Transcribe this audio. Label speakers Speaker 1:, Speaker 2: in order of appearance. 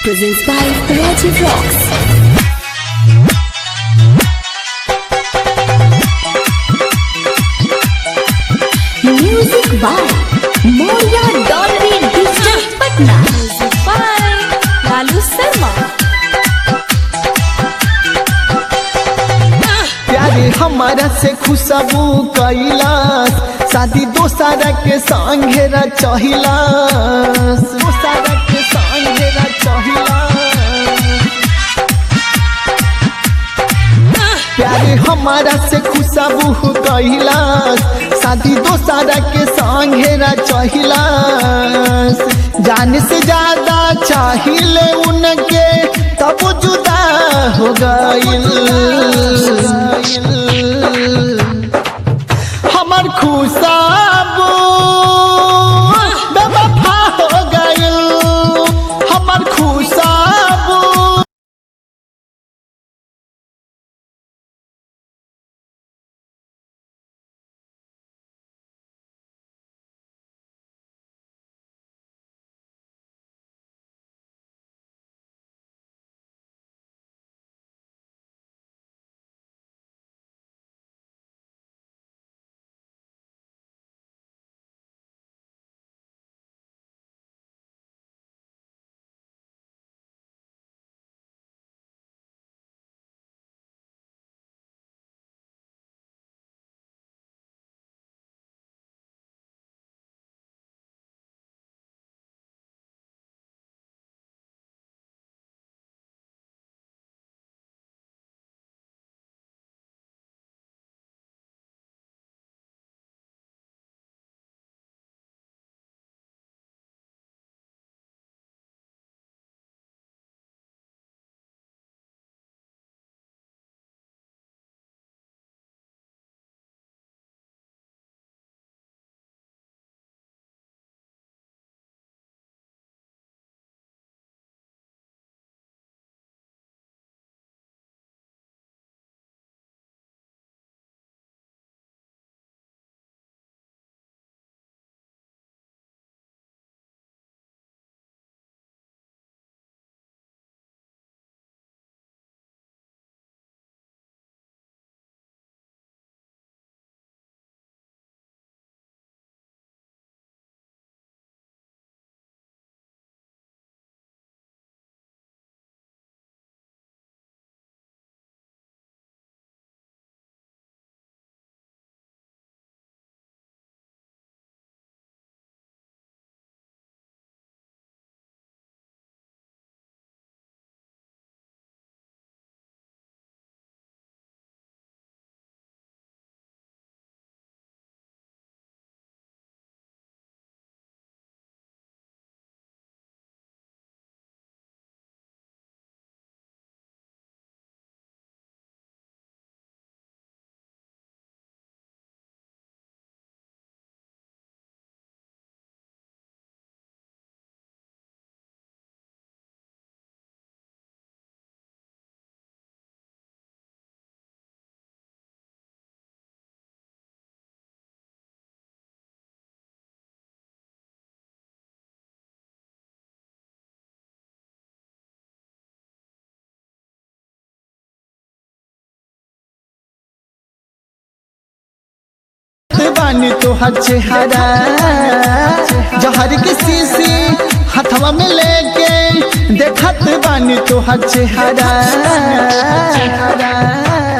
Speaker 1: Presents by Raji Vlogs. Music by Moria Dolby Digital Patna. Music by Lalu Sharma.
Speaker 2: प्यारे हमारा से खुशबू कैलास शादी दोसारा के संघेरा चहिलास दोसारा के संघेरा चहिलास प्यारे हमारा से खुशबू कैलास शादी दोसारा के संघेरा चहिलास जान से ज्यादा चाहिए उनके तब जुदा हो गइल हमर खुशबू बेवफा हो गइल हमर खुशबू बानी तोहर चेहरा जहर के शीशी हथवा में लेके देखत बानी तोहर चेहरा